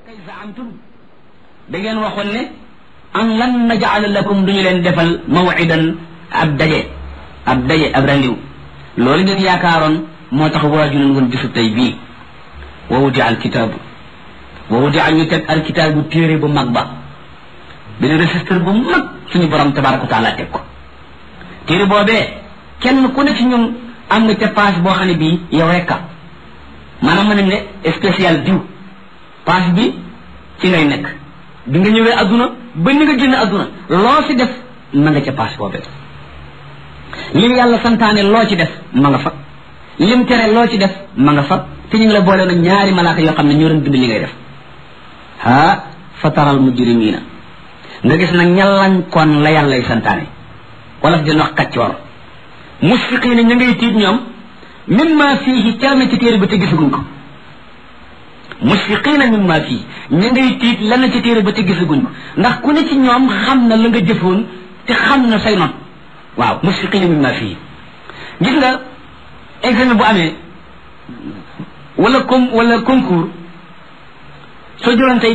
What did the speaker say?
kay zaamtum da ngeen waxoon ne an lan najala lakum duñu leen defal mawidan ab daje ab daje ab randiw loolu ngeen yaakaaroon moo tax waaju leen woon bisu tey bii wa wudi al kitaabu wa wudi al ñu teg al kitaabu téere bu mag ba benn registre bu mag suñu borom tabaraka wa taala teg ko téere boobee kenn ku ne ci ñun am nga ca paas boo xam ne bii yow rekka maanaam mën nañ ne spécial diw paas bi ci ngay nekk bi nga ñëwee adduna ba ni nga génn adduna loo ci def ma nga ca paas boobee lim yàlla santaane loo ci def ma nga fa lim tere loo ci def ma nga fa te ñu ngi la boole na ñaari malaaka yoo xam ne ñoo doon bind li ngay def ha fataral mujrimina nga gis nag ñalankoon la yàllay santaane wala fi dina wax kaccoor musfiqiina ña ngay tiit ñoom mimma fiihi calme ci téere ba te gisaguñ ko musfiqiina mimma fii ña ngay tiit lan ci téere ba te gisaguñ ko ndax ku ne ci ñoom xam na la nga jëfoon te xam na say not waaw musfiqiina mimma fii gis nga examen bu amee wala com wala concours soo jëloon tey